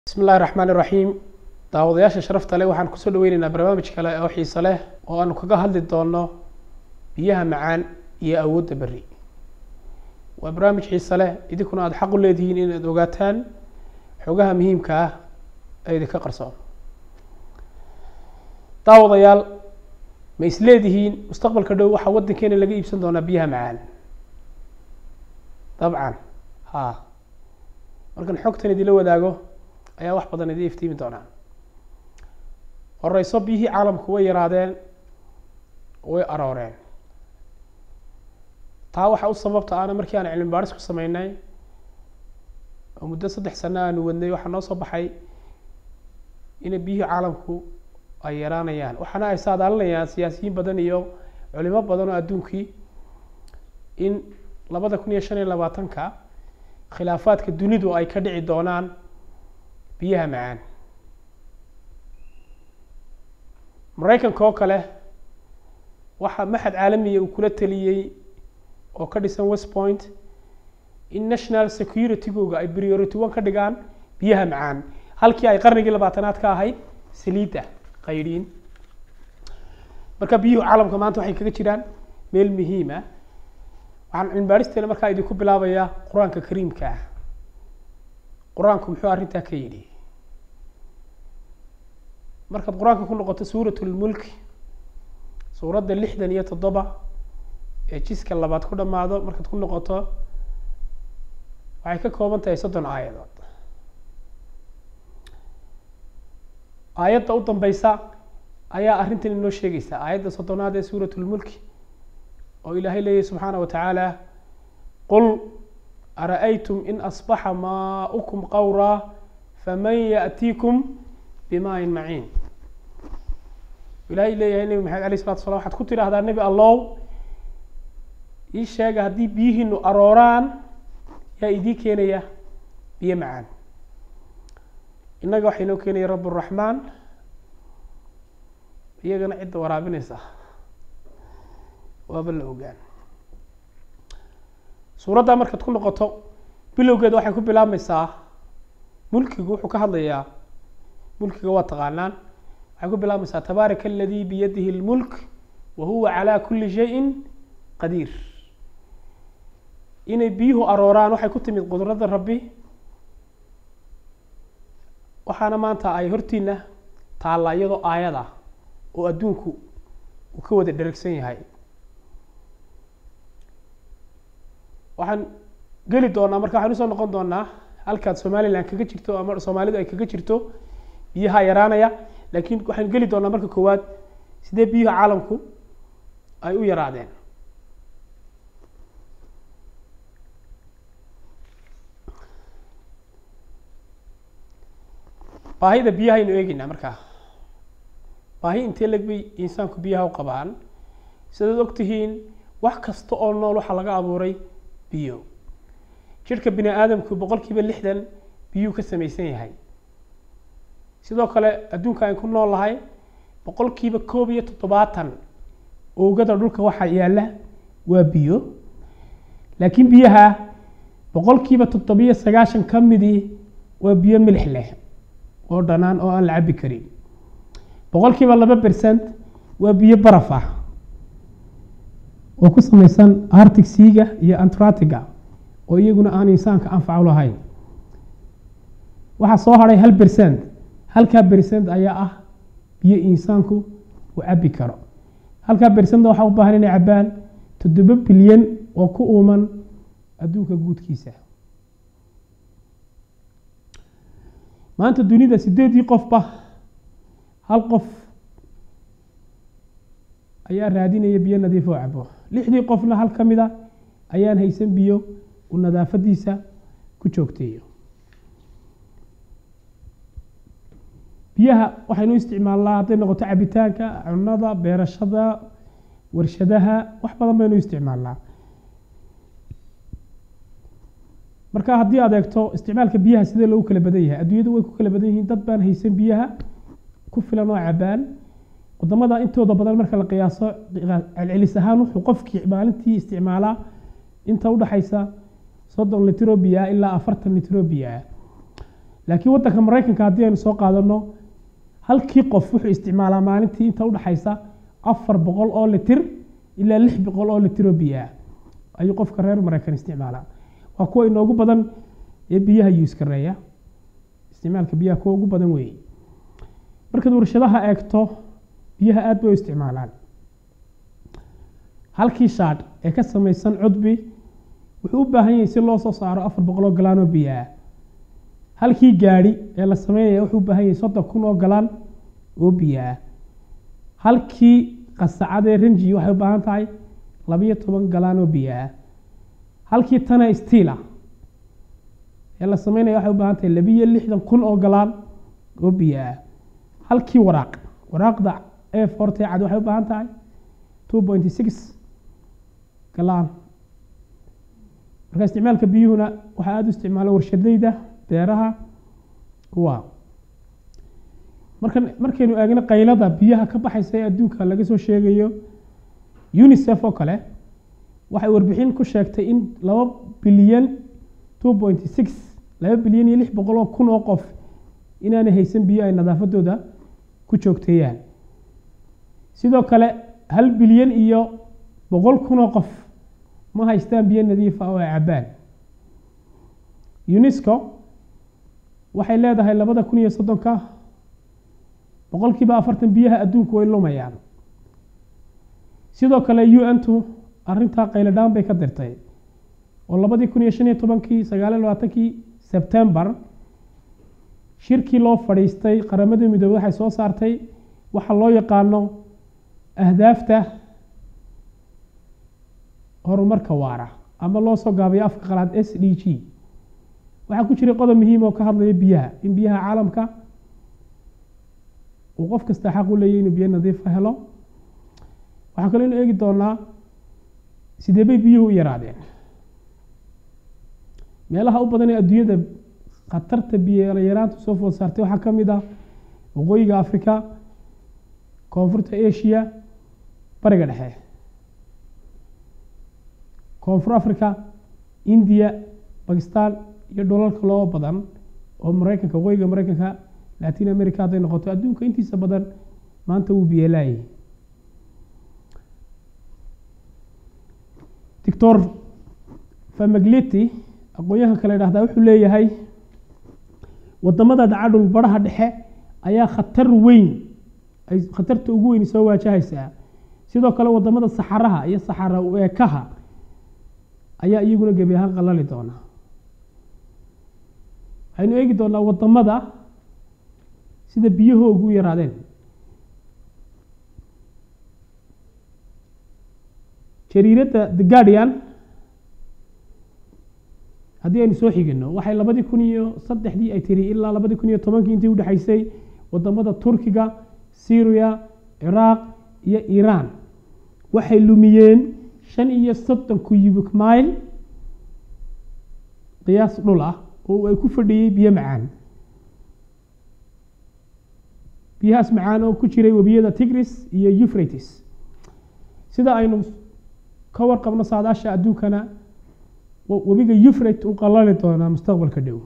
bismi illahi raxmaan iraxiim daawadayaasha sharafta leh waxaan kusoo dhaweyneynaa barnaamij kale oo xiise leh oo aanu kaga hadli doono biyaha macaan iyo awoodda berri waa barnaamij xiise leh idinkuna aada xaq u leedihiin inaad ogaataan xogaha muhiimka ah ee idinka qarsoon daawadayaal ma is leedihiin mustaqbalka dhow waxaa waddankeena laga iibsan doonaa biyaha macaan dabcan ha markan xogtan idinla wadaago ayaa wax badan idin iftiimi doonaa horeyso biyihii caalamku way yaraadeen way arooreen taa waxaa u sababta ana markii aan cilmi baaris ku sameynay oo muddo saddex sano aanu wadnay waxaa noo soo baxay inay biyihii caalamku ay yaraanayaan waxaana ay saadaalinayaan siyaasiyiin badan iyo culimo badan oo adduunkii in labada kun iyo shan iyo labaatanka khilaafaadka dunidu ay ka dhici doonaan biyaha macaan maraykanka oo kale waxaa maxad caalamiya uu kula taliyey oo ka dhisan west point in national security-googa ay priority one ka dhigaan biyaha macaan halkii ay qarnigii labaatanaad ka ahayd saliidda qaydhiin marka biyuhu caalamka maanta waxay kaga jiraan meel muhiima waxaan cilmibaaristeena markaa idinku bilaabayaa qur-aanka kariimka ah qur-aanku muxuu arrintaa ka yidhi markaad qur-aanka ku noqoto suurat lmulk suuradda lixdan iyo toddoba ee jiska labaad ku dhammaado markaad ku noqoto waxay ka kooban tahay soddon aayadood aayadda u dambeysa ayaa arrintan inoo sheegaysa aayadda soddonaad ee suurat lmulki oo ilaahay leeyahy subxaana wa tacaala qul ara-aytum in asbaxa maaukum qawraa faman yaأtiikum bimaain maciin ilaahay leeyahay nebi maxamed alayh isalatu slam waxaad ku tidhaahdaa nebi allow ii sheega haddii biyihiinu arooraan yaa idii keenaya biyo macaan innaga waxaa inoo keenaya rabb raxmaan iyagana cidda waraabinaysa waaba la ogaan suuraddaa markaad ku noqoto bilowgeeda waxay ku bilaabmaysaa mulkigu wuxuu ka hadlayaa mulkiga waa taqaanaan waxay ku bilaabmaysaa tabaaraka aladii biyadihi اlmulk wa huwa calaa kuli shayin qadiir inay biyuhu arooraan waxay ku timid qudradda rabbi waxaana maanta ay hortiina taalla iyadoo aayada oo adduunku uu ka wada dheragsan yahay waxaan geli doonaa marka waxaan usoo noqon doonaa halkaad somalilan kaga jirto ama soomaalidu ay kaga jirto biyaha yaraanaya laakiin waxaan geli doonaa marka koowaad sidee biyuha caalamku ay u yaraadeen baahida biyaha aynu eegeynaa markaa baahi intee leg bay insaanku biyaha u qabaan sidaad ogtihiin wax kasta oo nool waxaa laga abuuray biyo jirhka bini aadamku boqol kiiba lixdan biyuu ka samaysan yahay sidoo kale adduunka aan ku nool lahay boqol kiiba koob iyo toddobaatan oogada dhulka waxaa yaalla waa biyo laakiin biyaha boqol kiiba toddobiyo sagaashan ka midii waa biyo milix leh oo dhanaan oo aan la cabbi karin boqol kiiba laba bercent waa biyo baraf ah oo ku samaysan artic seaga iyo antratiga oo iyaguna aan insaanka anfacu lahayn waxaa soo hadhay hal bercent halkaa bercent ayaa ah biyo insaanku uu cabbi karo halkaa bercent waxaa u baahan inay cabbaan toddoba bilyan oo ku uuman adduunka guudkiisa maanta dunida sideedii qofba hal qof ayaa raadinaya biyo nadiif oo cabo lixdii qofna hal ka mida ayaan haysan biyo uu nadaafadiisa ku joogteeyo biyaha waxaynu isticmaalnaa hadday noqoto cabitaanka cunada beerashada warshadaha wax badan baynu isticmaalnaa marka haddii aad eegto isticmaalka biyaha sidee loogu kala badan yahay adduunyadu way ku kala badan yihiin dad baan haysan biyaha ku filan oo cabaan wadamada intooda badan marka la qiyaaso celcelis ahaan wuxuu qofkii maalintii isticmaalaa inta udhaxaysa soddon litrobia ilaa afartan litrobia laakiin waddanka maraykanka haddii aynu soo qaadano halkii qof wuxuu isticmaalaa maalintii inta udhexaysa afar boqol oo litir ilaa lix boqol oo litir oo biyo ah ayuu qofka reer maraykan isticmaalaa waa kuwa inoogu badan ee biyaha yuuskareeya isticmaalka biyaha kuwa ugu badan weeye markaad warshadaha eegto biyaha aad bay u isticmaalaan halkii shaadh ee ka samaysan cudbi wuxuu u baahan yahay si loo soo saaro afar boqol oo galaan oo biyo ah halkii gaadhi ee la sameynaya wuxuu u baahan yahay soddon kun oo galaan oo biyo ah halkii qasacadee rinji waxay u baahan tahay labiyo toban galaan oo biyo ah halkii tana stiila ee la sameynaya waxay u baahan tahay labiyo lixdan kun oo galaan oo biyo ah halkii waraaq waraaqda e forte cad waxay u baahan tahay two point six galaan marka isticmaalka biyuhuna waxaa aada u isticmaala warshadayda beeraha kuwa markan markaynu eegno qaylada biyaha ka baxaysa ee adduunka laga soo sheegayo unicef oo kale waxay warbixin ku sheegtay in laba bilyan two point six laba bilyan iyo lix boqol oo kun oo qof inaanay haysan biyo ay nadaafadooda ku joogteeyaan sidoo kale hal bilyan iyo boqol kun oo qof ma haystaan biyo nadiifa oo ay cabbaan unesco waxay leedahay labada kun iyo soddonka boqolkiiba afartan biyaha adduunku way lumayaan sidoo kale u n tu arrintaa qayladhaan bay ka dirtay oo labadii kun iyo shan iyo tobankii sagaal iyo labaatankii sebtembar shirkii loo fadhiistay qaramada midoobey waxay soo saartay waxa loo yaqaano ahdaafta horumarka waara ama loo soo gaabiyo afka qalaad s d g waxaa ku jiray qodob muhiim oo ka hadlaya biyaha in biyaha caalamka uu qof kasta xaq u leeyahy inuu biyo nadiifa helo waxaa kaloo inu eegi doonaa sidee bay biyuhu u yaraadeen meelaha u badan ee adduunyada khatarta biyo yaraanta soo food saartay waxaa ka mid ah waqooyiga africa koonfurta asia bariga dhexe koonfur africa india bakistan iyo dhulalka loo badan oo maraykanka waqooyiga maraykanka latin america hadday noqoto adduunka intiisa badan maanta wuu biyeelaayay doctor famagleti aqoon-yahanka la yidhahdaa wuxuu leeyahay wadamada dhaca dhulbaraha dhexe ayaa khatar weyn ay khatarta ugu weyn soo waajahaysaa sidoo kale wadamada saxaraha iyo saxara eekaha ayaa iyaguna gebi ahaan qalali doona waxaynu eegi doonaa wadamada sida biyahoogu u yaraadeen jariiradda the guardian haddii aynu soo xigino waxay labadii kun iyo saddexdii ay tiri ilaa labadii kun iyo tobankii intii udhexaysay wadamada turkiga syria ciraaq iyo iiraan waxay lumiyeen shan iyo soddon cubic mile qiyaas dhul ah oo ay ku fadhiyey biyo macaan biyahaas macaan oo ku jiray webiyada tigris iyo euphrates sida aynu ka warqabno saadaasha adduunkana webiga euphrat uu qalali doonaa mustaqbalka dhow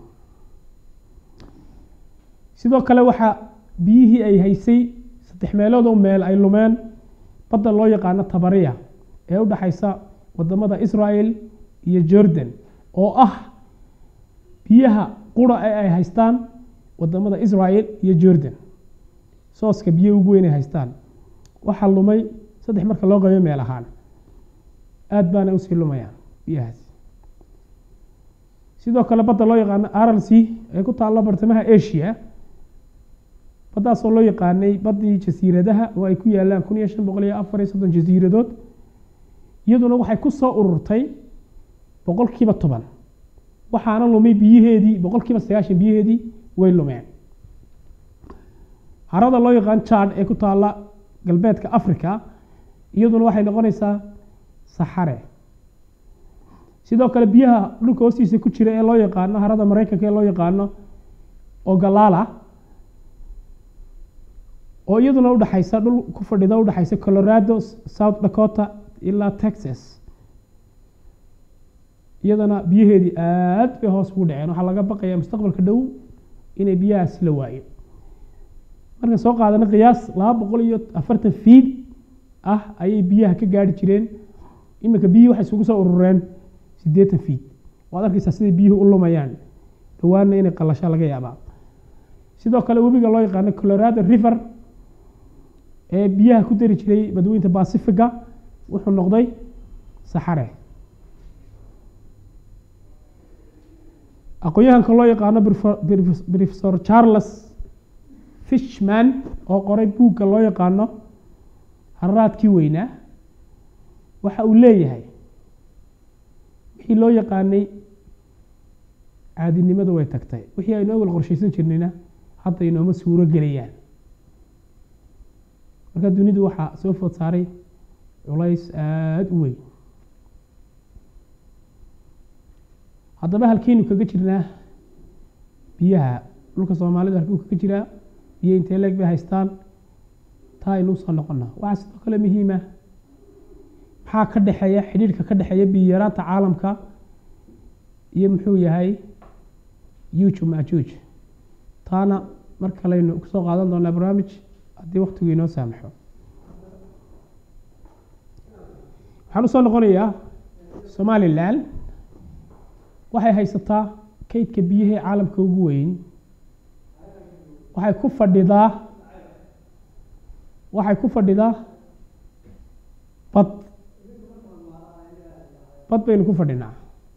sidoo kale waxaa biyihii ay haysay saddex meelood oo meel ay lumeen badda loo yaqaano tabariya ee u dhexaysa wadamada israel iyo jordan oo ah biyaha qura ee ay haystaan wadamada israel iyo jordan sooska biyo ugu weyn ay haystaan waxaa lumay saddex marka loo qabiyo meel ahaan aada baana usii lumayaan biyahaas sidoo kale badda loo yaqaano arlc ee ku taalla bartamaha asia baddaasoo loo yaqaanay baddii jasiiradaha oo ay ku yaalaan kun iyo shan boqol iyo afar iyo soddon jasiiradood iyaduna waxay ku soo ururtay boqol kiiba toban waxaana lumay biyaheedii boqol kiiba sagaashan biyaheedii way lumeen harada loo yaqaan jad ee ku taalla galbeedka africa iyaduna waxay noqonaysaa saxare sidoo kale biyaha dhulka hoostiisa ku jira ee loo yaqaano harada maraykanka ee loo yaqaano ogalaala oo iyaduna udhexaysa dhul ku fadhida udhexaysa colorado south dakota ilaa texas iyadana biyaheedii aad bay hoos ugu dhaceen waxaa laga baqayaa mustaqbalka dhow inay biyahaasi la waayo marka soo qaadana qiyaas laba boqol iyo afartan fiid ah ayay biyaha ka gaari jireen iminka biyihii waxay isugu soo urureen siddeetan fiid waad arkaysaa siday biyuhu u lumayaan dhawaanna inay qalashaa laga yaabaa sidoo kale webiga loo yaqaano colorado river ee biyaha ku dari jiray badweynta bacifiga wuxuu noqday saxare aqoon-yahanka loo yaqaano professor charles fishman oo qoray buugga loo yaqaano hararaadkii weynaa waxa uu leeyahay wixii loo yaqaanay caadinimada way tagtay wixii aynu awal qorshaysan jirnayna hadda inooma suuro gelayaan marka dunidu waxaa soo food saaray culays aada u weyn haddaba halkeynu kaga jirnaa biyaha dhulka soomaalida halkuu kaga jiraa biyo intee leeg bay haystaan taa aynu usoo noqona waxaa sidoo kale muhiima maxaa ka dhexeeya xidhiirhka ka dhexeeya biyo yaraanta caalamka iyo muxuu yahay yuuj majuuj taana mar kaleynu kusoo qaadan doonaa barnaamij haddii waktigu inoo saamaxo waxaan usoo noqonayaa somalilan waxay haysataa kaydka biyahee caalamka ugu weyn waxay ku fadhidaa waxay ku fadhidaa bad bad baynu ku fadhinaa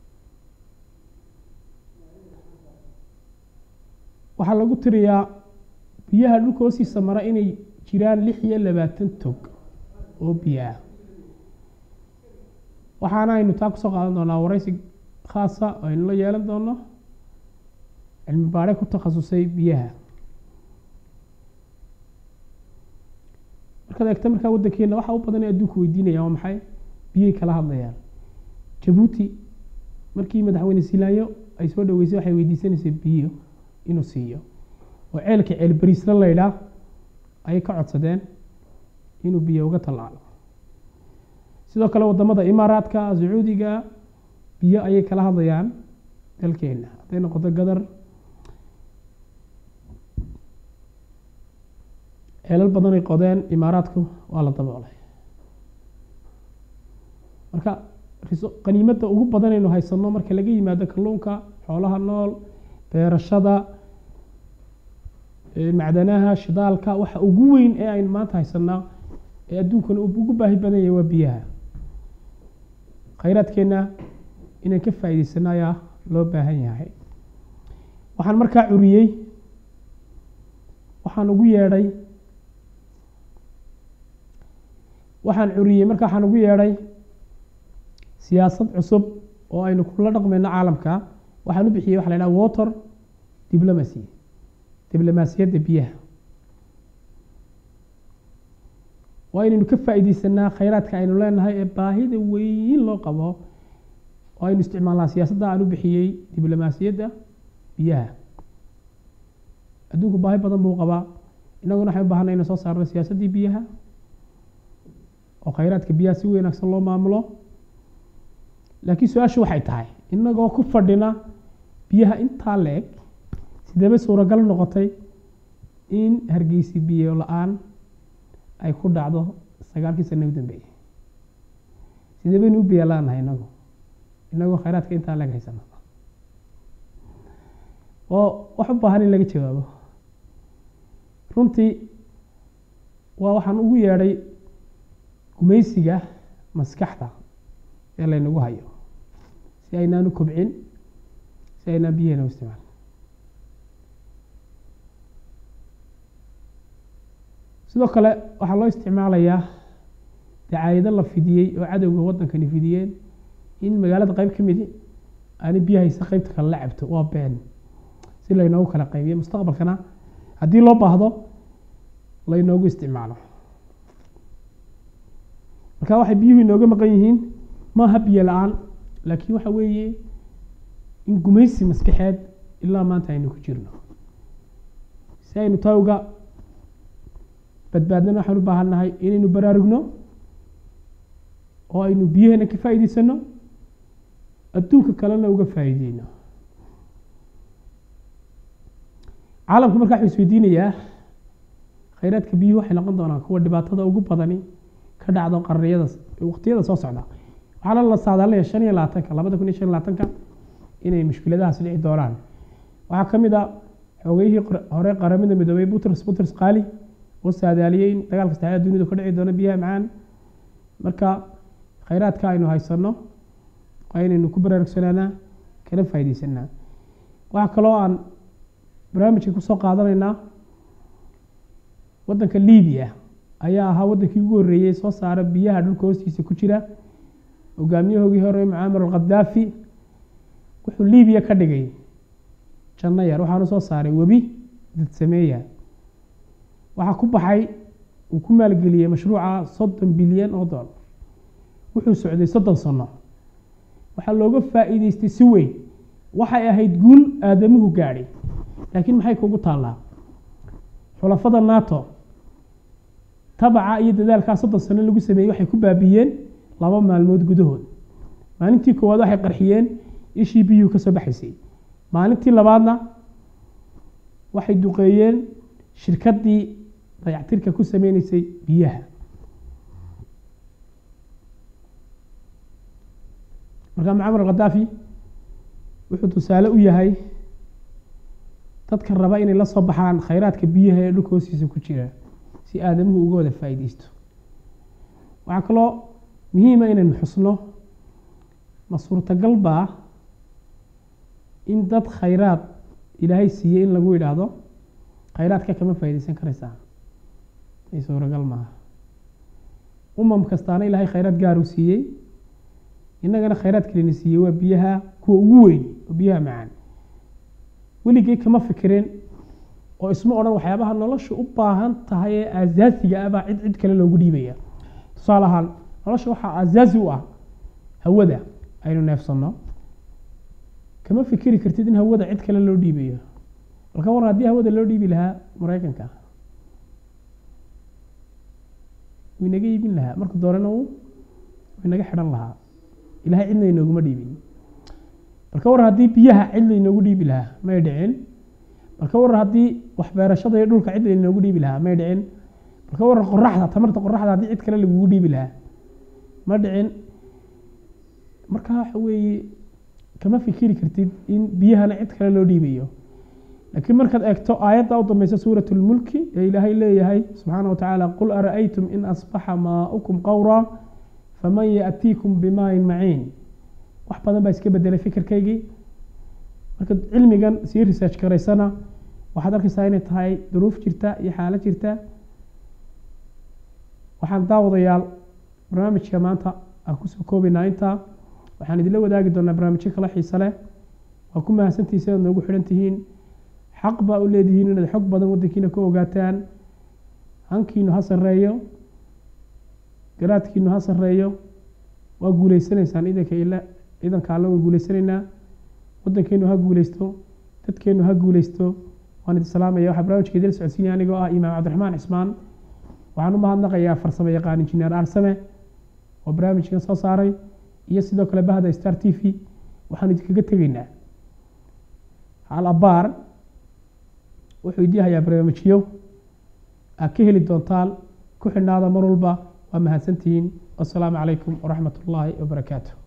waxaa lagu tiriyaa biyaha dhulka hoostiisa mara inay jiraan lix iyo labaatan tog oo biyo ah waxaana aynu taa kusoo qaadan doonaa waraysi khaasa oo aynu la yeelan doono cilmi baare ku takhasusay biyaha markaad eegta markaa waddankeena waxa u badan ee adduunku weydiinayaan waa maxay biyay kala hadlayaan jabuuti markii madaxweyne silaayo ay soo dhaweysay waxay weydiisanaysay biyo inuu siiyo oo ceelka ceel bariisla laydhaa ayay ka codsadeen inuu biyo uga tallaalo sidoo kale wadamada imaaraadka sacuudiga biyo ayay kala hadlayaan dalkeena hadday noqoto gadar ceelal badanay qodeen imaaraadku waa la daboolay marka qaniimadda ugu badanaynu haysano marka laga yimaado kalluunka xoolaha nool beerashada macdanaha shidaalka waxa ugu weyn ee aynu maanta haysanaa ee adduunkana ugu baahi badan yahay waa biyaha khayraadkeenna inaan ka faa'iidaysano ayaa loo baahan yahay waxaan markaa curiyey waxaan ugu yeedhay waxaan curiyey marka waxaan ugu yeedhay siyaasad cusub oo aynu kula dhaqmayno caalamka waxaan u bixiyey waxa la yidhaha water diplomacy diblomaasiyadda biyaha waa inaynu ka faa'iidaysanaa khayraadka aynu leenahay ee baahida weyn loo qabo oo aynu isticmaalnaa siyaasadda aan u bixiyey diblomaasiyadda biyaha adduunku baahi badan buu qabaa innaguna waxay u baahanay ina soo saarno siyaasaddii biyaha oo khayraadka biyaha si wanaagsan loo maamulo laakiin su-aashu waxay tahay innagoo ku fadhina biyaha intaa la-eg sideeba suuragal noqotay in hargeysi biyo la-aan ay ku dhacdo sagaalkii sana u dambeeyey sidee baynu u biyo la-aannahay inagu inagoo khayraadka intaa laga haysano oo wax u baahan in laga jawaabo runtii waa waxaan ugu yeedhay gumaysiga maskaxda ee laynagu hayo si aynaan u kobcin si aynaan biyaheena u isticmaal sidoo kale waxaa loo isticmaalayaa dacaayado la fidiyey oo cadowga waddankani fidiyeen in magaalada qeyb ka midi aani biyahaysa qeybta kale la cabto waa been si laynoogu kala qaybiyo mustaqbalkana haddii loo baahdo laynoogu isticmaalo marka waxay biyuhu inooga maqan yihiin maaha biyo la-aan laakiin waxa weeye in gumaysi maskaxeed ilaa maanta aynu ku jirno si aynu taa uga badbaadnana waxaan u baahan nahay inaynu baraarugno oo aynu biyaheena ka faa'iidaysano adduunka kalena uga faa'iideyno caalamku markaa wuxuu isweydiinayaa khayraadka biyuhu waxay noqon doonaan kuwa dhibaatada ugu badani ka dhacdo qarniyada waqtiyada soo socda waxaana la saadaalinaya shan iyo labaatanka labada kun iyo shan iyo labaatanka inay mushkiladahaas dhici doonaan waxaa ka mid a xoogayihii hore qaramada midoobay buters buters qaali oo saadaaliyey in dagaalka saddexaad dunidu ka dhici doono biyaha macaan marka khayraadka aynu haysanno waa inaynu ku baraarugsanaanaa kana faaideysanaa waxaa kaloo aan barnaamijka kusoo qaadanaynaa waddanka libiya ayaa ahaa waddankii ugu horreeyey soo saara biyaha dhulka hoostiisa ku jira hogaamiyahoogii hore mucaamar alkhadaafi wuxuu libiya ka dhigay janno yar waxaanu soo saaray webi dadsameeya waxaa ku baxay uu ku maalgeliyey mashruuca soddon bilyan oo dollar wuxuu socday soddon sano waxaa looga faa'iideystay si weyn waxay ahayd guul aadamuhu gaadhay laakiin maxay kugu taallaa xulafada nato tabaca iyo dadaalkaa soddon sano lagu sameeyey waxay ku baabiiyeen laba maalmood gudahood maalintii koowaad waxay qarxiyeen ishii biyuhu ka soo baxaysay maalintii labaadna waxay duqeeyeen shirkaddii dayactirka ku sameyneysay biyaha markaa mucamar alkhadaafi wuxuu tusaale u yahay dadka raba inay la soo baxaan khayraadka biyaha ee dhulka hoostiisa ku jira si aadamuhu uga wada faa'iideysto waxaa kaloo muhiima inaynu xusno ma suurtagal baa in dad khayraad ilaahay siiyey in lagu yidhaahdo khayraadka kama faa'iideysan karaysaa ay suuragal maaha umam kastaana ilaahay khayraad gaar u siiyey innagana khayraad kalena siiyey waa biyaha kuwa ugu weyn oo biyaha macaan weligay kama fikireen oo isma odhan waxyaabaha nolosha u baahan tahay ee aasaasiga ah baa cid cid kale loogu dhiibaya tusaale ahaan nolosha waxaa aasaasi u ah hawada aynu neefsanno kama fikiri kartid in hawada cid kale loo dhiibayo balka waran haddii hawada loo dhiibi lahaa maraykanka wuu inaga iibin lahaa marka doorena uu inaga xidhan lahaa ilahay cidna inooguma dhiibin balka waran haddii biyaha cid lainoogu dhiibi lahaa may dhicin balka waran haddii waxbeerashada iyo dhulka cid lainoogu dhiibi lahaa may dhicin balka waran qoraxda tamarta qoraxda haddii cid kale lagugu dhiibi lahaa ma dhicin marka waxa weeye kama fikiri kartid in biyahana cid kale loo dhiibayo laakiin markaad eegto aayadda u dambeysa suurat lmulki ee ilaahay leeyahay subxaana watacaala qul ara'aytum in asbaxa maaukum qawra faman yaأtiikum bimaain maciin wax badan baa iska bedelay fikirkaygii marka cilmigan sii research garaysana waxaad arkaysaa inay tahay duruuf jirta iyo xaalo jirta waxaan daawadayaal barnaamijka maanta aan kusoo koobaynaa intaa waxaan idinla wadaagi doonaa barnaamijyo kala xiise leh waa ku mahadsantihiin sidaad noogu xidhan tihiin xaq baa u leedihiin inaad xog badan waddankiina ka ogaataan hankiinu ha sarreeyo garaadkiinu ha sarreeyo waa guuleysanaysaan idanka ila ciidanka alle waan guuleysanaynaa waddankeenu ha guuleysto dadkeenu ha guuleysto waan idin salaamaya waxaa barnaamijka idil socodsiinaya anigoo ah imaam cabdiraxmaan cismaan waxaan u mahadnaqayaa farsamo yaqaan injineer aarsame oo barnaamijkan soo saaray iyo sidoo kale bahda star t v waxaan idinkaga tegaynaa hal abaar wuxuu idii hayaa barnaamijyo aad ka heli doontaan ku xidhnaada mar walba waa mahadsantihiin wasalaamu calaykum waraxmat ullaahi wabarakaatu